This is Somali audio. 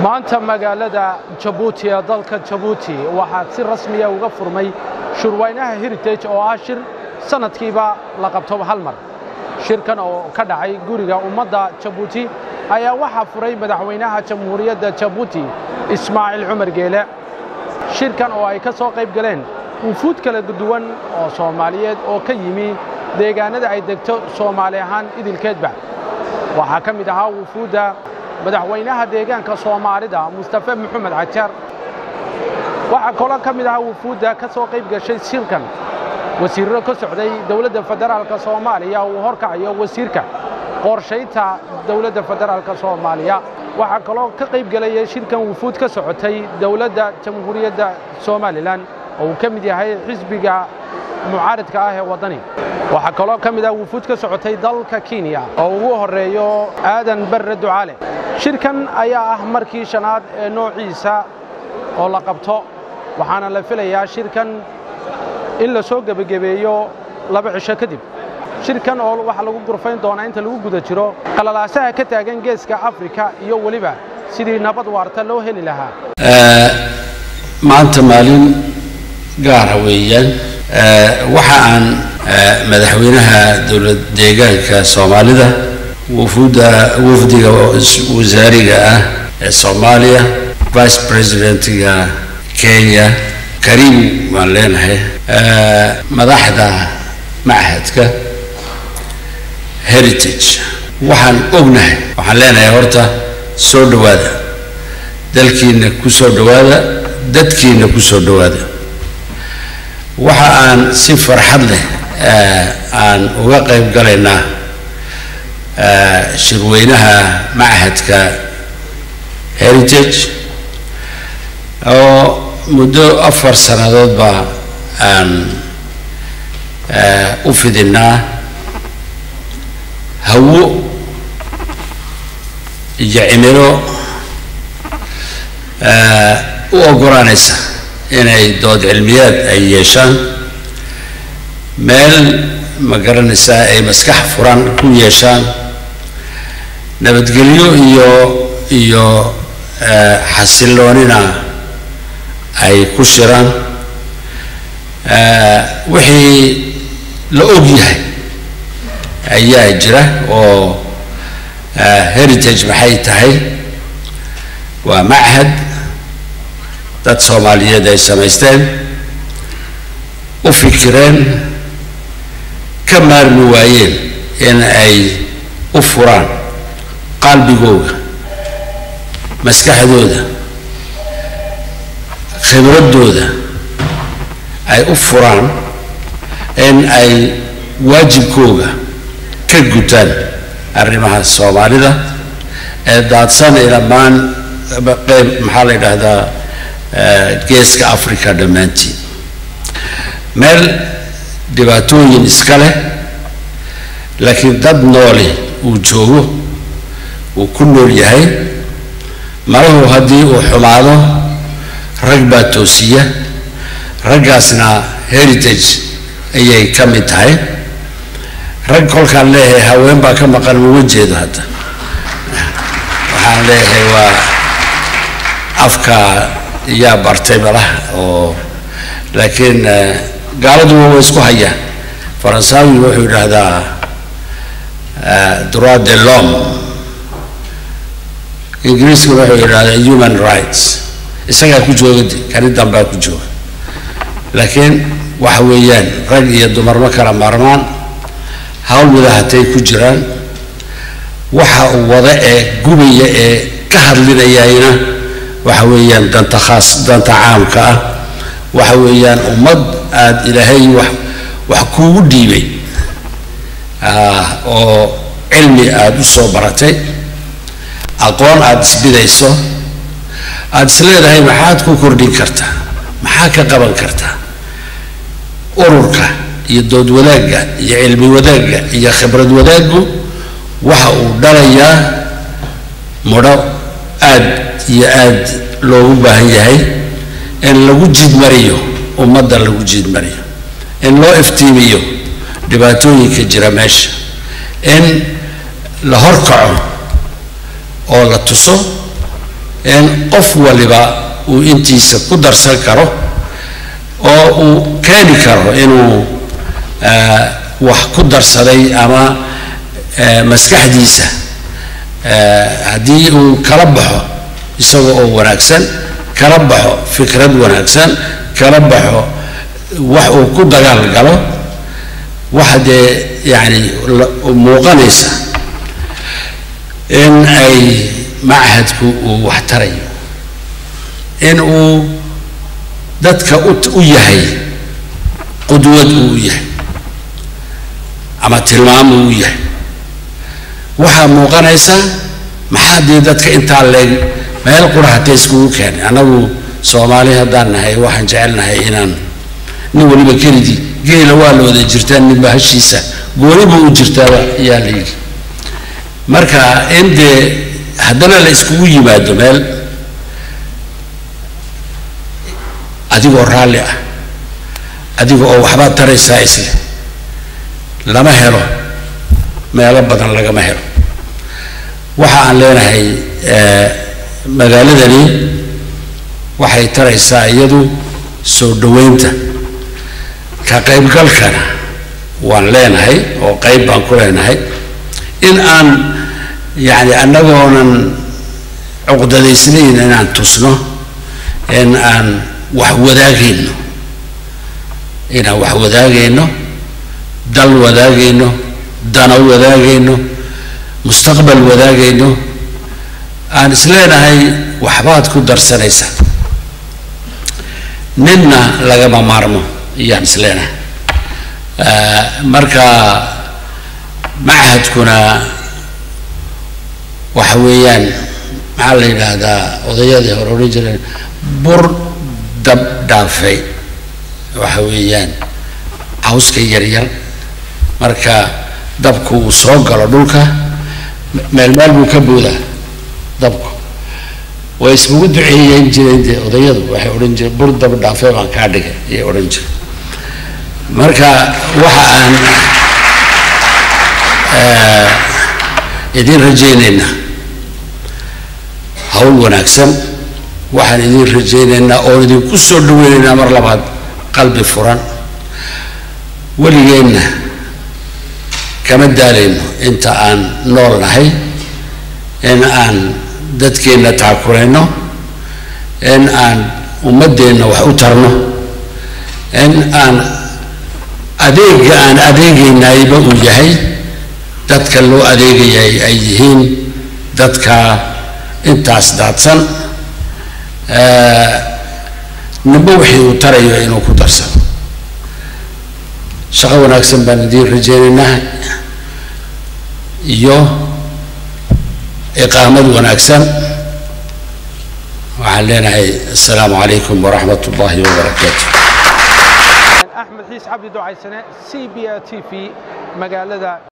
maanta magaalada jabuuti ee dalka jabuuti waxaa si rasmiya uga furmay shirwaynaha heritage oo ah shir sannadkiiba la qabto hal mar shirkan oo ka dhacay guriga ummadda jabuuti ayaa waxaa furay madaxweynaha jamhuuriyadda jabuuti ismaaciil cumar geele shirkan oo ay ka soo qayb galeen wufuud kala duwan oo soomaaliyeed oo ka yimi deegaanada ay degto soomaali ahaan idilkeedba waxaa ka mid ahaa wufuudda madaxweynaha deegaanka soomaalida mustafe maxamed cajaar waxaa kaloo ka mid ahaa wufuudda ka soo qayb gashay shirkan wasiirro ka socday dowladda federaalka soomaaliya uu horkacayo wasiirka qorshaynta dowladda federaalka soomaaliya waxaa kaloo ka qayb gelaya shirkan wufuud ka socotay dowladda jamhuuriyadda somalilan oo uu ka mid yahay xisbiga mucaaridka ah ee waddani waxaa kaloo ka mid ah wufuud ka socotay dalka kenya oo ugu horreeyo aadan barre ducaale shirkan ayaa ah markii shanaad ee noociisa oo la qabto waxaana la filayaa shirkan in la soo gebagabeeyo laba cisho kadib shirkan oo waxaa lagu gurfayn doonaa inta lagu guda jiro qalalaasaha ka taagan geeska afrika iyo weliba sidii nabad waarta loo heli lahaa maanta maalin gaara weeyaan waxa aan madaxweynaha dowlad deegaanka soomaalida wufuudda wafdiga wasaariga ah ee soomaaliya vice presidentiga kenya kariim waan leenahay madaxda machadka heritage waxaan ognahay waxaan leenahay horta soo dhowaada dalkiina ku soo dhowaada dadkiina ku soo dhowaada waxa aan si farxad leh aan uga qayb galaynaa shirweynaha machadka heritage oo muddo afar sannadoodba aan u fidinaa hawo iyo cimilo u oggolaanaysa inay dood cilmiyaad ay yeeshaan meel ma garanaysaa ay maskax furan ku yeeshaan nabadgelyo iyo iyo xasilloonina ay ku shiraan wixii la og yahay ayaa jira oo heritage maxay tahay waa machad dad soomaaliyeed ay samaysteen u fikireen ka maarmi waayeen in ay u furaan qalbigooda maskaxdooda khibraddooda ay u furaan in ay waajibkooga ka gutaan arrimaha soomaalida ee daadsan ee dhammaan qeyb maxaa la yidhaahdaa geeska africa dhammaantiin meel dhibaatooyin iska leh laakiin dad noole uu joogo uu ku nool yahay malahu haddii uu xumaado rag baa toosiya raggaasna heritage ayay ka mid tahay rag kolkaan leeyahay haween baa ka maqan uma jeedo hadda waxaan leeyahay waa afka yaa bartay malaha oo laakiin gaaladuba way isku hayaan faransawi wuxuu yidhaahdaa droit de l'homme ingiriiskuna wuxuu yidhahdaa human rights isagaa ku joogade kani dambaa ku jooga laakiin waxa weeyaan rag iyo dumar ma kala maarmaan hawl wada hatay ku jiraan waxa uu wada ee gubaya ee ka hadlinayayna waxa weeyaan danta khaas danta caamka ah waxa weeyaan ummad aada ilaahay wax wax kuugu dhiibay oo cilmi aada u soo baratay aqoon aada isbidayso aada is leedahay maxaad ku kordhin kartaa maxaa ka qaban kartaa ururka iyo dood wadaagga iyo cilmi wadaagga iyo khibrad wadaaggu waxa uu dhalayaa mudho aad iyo aad loogu baahan yahay in lagu jiidmariyo ummadda lagu jiidmariyo in loo iftiimiyo dhibaatooyinka jira meesha in la horkaco oo la tuso qof waliba uu intiisa ku darsan karo oo uu keeni karo inuu wax ku darsaday ama maskaxdiisa haddii uu kala baxo isaga oo wanaagsan kala baxo fikrad wanaagsan kala baxo wax uu ku dagaal galo waxa dee yacni muuqanaysa in ay machadku uu wax tarayo in uu dadka u yahay qudwad uu u yahay ama tilmaam uu u yahay waxaa muuqanaysa maxaa dee dadka intaa leeg meel qura hatee iskugu keenay annagu soomaali haddaan nahay waxaan jecelnahay inaan nin waliba kelidii geela waa la wada jirtaa ninba hashiisa gooniba u jirtaaba ayaa la yidhi marka in dee haddana la iskugu yimaado meel adigoo raalli ah adiga oo waxbaad taraysaa isle lama helo meelo badan lagama helo waxa aan leenahay magaaladani waxay taraysaa iyadu soo dhoweynta ka qaybgalkana waan leenahay oo qayb baan ku leenahay in aan yacni annagoonan cuqdadaysnayn inaan tusno in aan wax wadaagayno inaan wax wadaagayno dal wadaagayno dano wadaagayno mustaqbal wadaagayno aan isleenahay waxbaad ku darsanaysaa ninna lagama maarmo iyaan isleenahay marka machadkuna waxa weeyaan maxaa la yidhaahdaa odayadii hore odhan jireen bur dab dhaafay waxa weeyaan cawska yaryar marka dabku uu soo galo dhulka meel meel buu ka boodaa dabku way iskugu duceeyeyn jireen dee odayadu waxay odhan jireen bur dab dhaafay baan kaa dhigay ayay odhan jireen marka waxa aan idin rajaynaynaa hawl wanaagsan waxaan idin rajaynaynaa oon idinku soo dhaweynaynaa mar labaad qalbi furan weligeenna kama daalayno inta aan nool nahay in aan dadkeenna taakurayno in aan ummaddeenna wax u tarno in aan adeega aan adeegaynayba uu yahay dadka loo adeegayay ay yihiin dadka intaas daadsan ninba wixii uu tarayo inuu ku darsano shaqo wanaagsan baan idiin rajaynaynaa iyo iqaamad wanaagsan waxaan leenahay assalaamu calaykum waraxmat ullahi wabarakaatu axmed xiis cabdi ducaysane c b a t v magaalada